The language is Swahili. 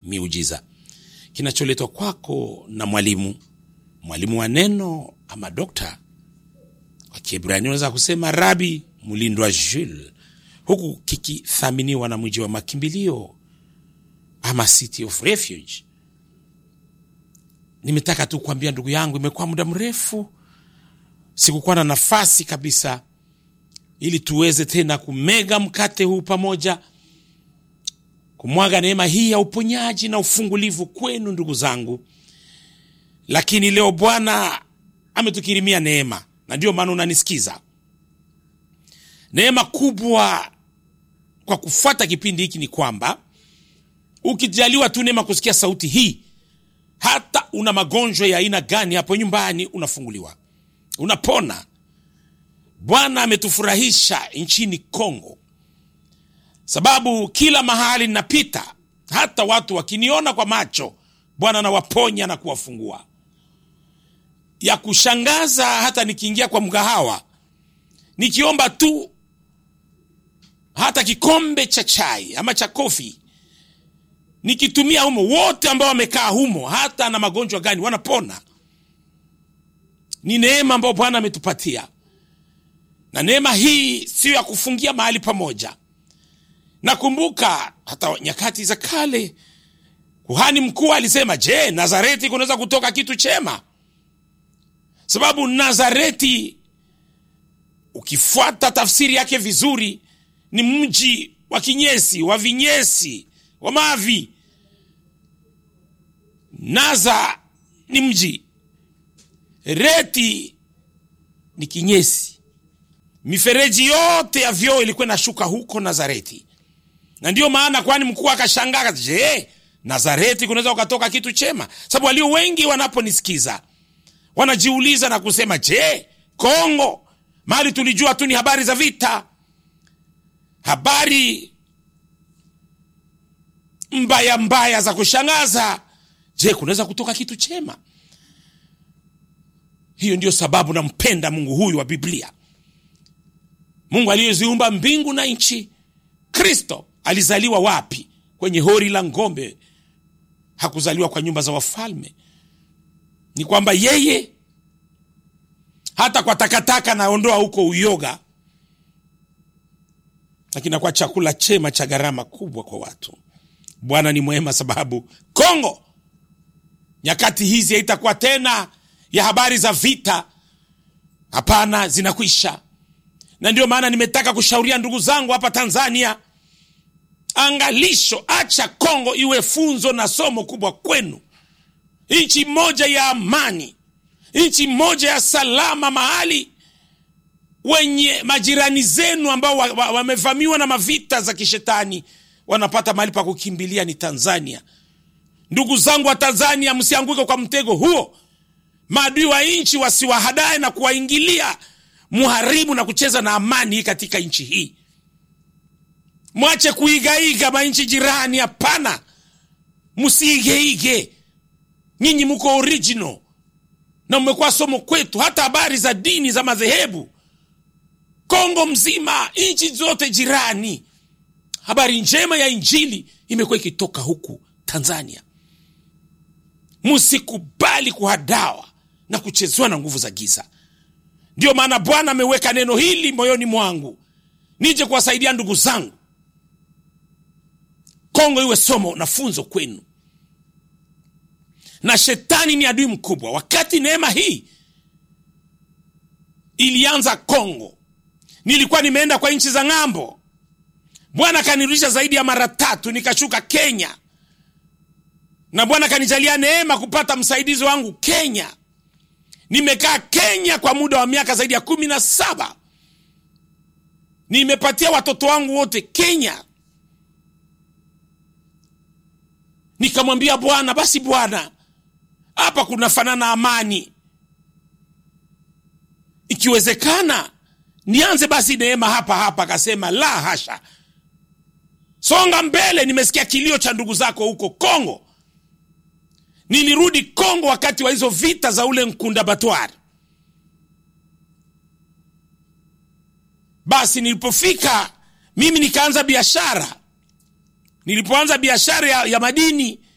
miujiza kinacholetwa kwako na mwalimu mwalimu wa neno ama dokta kwa kiebrania unaweza kusema rabi mlindwa jules huku kikithaminiwa na mji wa makimbilio ama city of refuge nimetaka tu kuambia ndugu yangu imekuwa muda mrefu sikukuwa na nafasi kabisa ili tuweze tena kumega mkate huu pamoja kumwaga neema hii ya uponyaji na ufungulivu kwenu ndugu zangu lakini leo bwana ametukirimia neema na ndio maana unanisikiza neema kubwa kwa kufuata kipindi hiki ni kwamba ukijaliwa tu neema kusikia sauti hii hata una magonjwa ya aina gani hapo nyumbani unafunguliwa unapona bwana ametufurahisha nchini kongo sababu kila mahali napita hata watu wakiniona kwa macho bwana anawaponya na kuwafungua ya kushangaza hata nikiingia kwa mgahawa nikiomba tu hata kikombe cha chai ama cha kofi nikitumia humo wote ambao wamekaa humo hata na magonjwa gani wanapona ni neema ambayo bwana ametupatia na neema hii siyo ya kufungia mahali pamoja nakumbuka hata nyakati za kale kuhani mkuu alisema je nazareti kunaweza kutoka kitu chema sababu nazareti ukifuata tafsiri yake vizuri ni mji wa kinyesi wa vinyesi wa mavi naza ni mji reti ni kinyesi mifereji yote ya vyoo ilikuwa inashuka huko nazareti na ndiyo maana kwani mkuu akashangaa je nazareti kunaweza ukatoka kitu chema sababu walio wengi wanaponisikiza wanajiuliza na kusema je kongo mahali tulijua tu ni habari za vita habari mbaya mbaya za kushangaza je kunaweza kutoka kitu chema hiyo ndio sababu nampenda mungu huyu wa biblia mungu aliyeziumba mbingu na nchi kristo alizaliwa wapi kwenye hori la ngombe hakuzaliwa kwa nyumba za wafalme ni kwamba yeye hata kwa takataka naondoa huko uyoga lakini kwa chakula chema cha gharama kubwa kwa watu bwana ni mwema sababu kongo nyakati hizi haitakuwa tena ya habari za vita hapana zinakwisha na ndio maana nimetaka kushauria ndugu zangu hapa tanzania angalisho acha kongo iwe funzo na somo kubwa kwenu nchi moja ya amani nchi moja ya salama mahali wenye majirani zenu ambao wamevamiwa wa, wa na mavita za kishetani wanapata mahali pa kukimbilia ni tanzania ndugu zangu wa tanzania msianguke kwa mtego huo maadui wa nchi wasiwahadae na kuwaingilia muharibu na kucheza na amani katika nchi hii mwache kuigaiga manchi jirani hapana msiigeige nyinyi mko original na mmekuwa somo kwetu hata habari za dini za madhehebu kongo mzima nchi zote jirani habari njema ya injili imekuwa ikitoka huku tanzania msikubali kuhadawa na kuchezewa na nguvu za giza ndiyo maana bwana ameweka neno hili moyoni mwangu nije kuwasaidia ndugu zangu kongo iwe somo na funzo kwenu na shetani ni adui mkubwa wakati neema hii ilianza kongo nilikuwa nimeenda kwa nchi za ng'ambo bwana akanirudisha zaidi ya mara tatu nikashuka kenya na bwana akanijalia neema kupata msaidizi wangu kenya nimekaa kenya kwa muda wa miaka zaidi ya kumi na saba nimepatia watoto wangu wote kenya nikamwambia bwana basi bwana hapa kunafanana amani ikiwezekana nianze basi neema hapa hapa akasema la hasha songa mbele nimesikia kilio cha ndugu zako huko kongo nilirudi kongo wakati wa hizo vita za ule nkunda batwari basi nilipofika mimi nikaanza biashara nilipoanza biashara ya, ya madini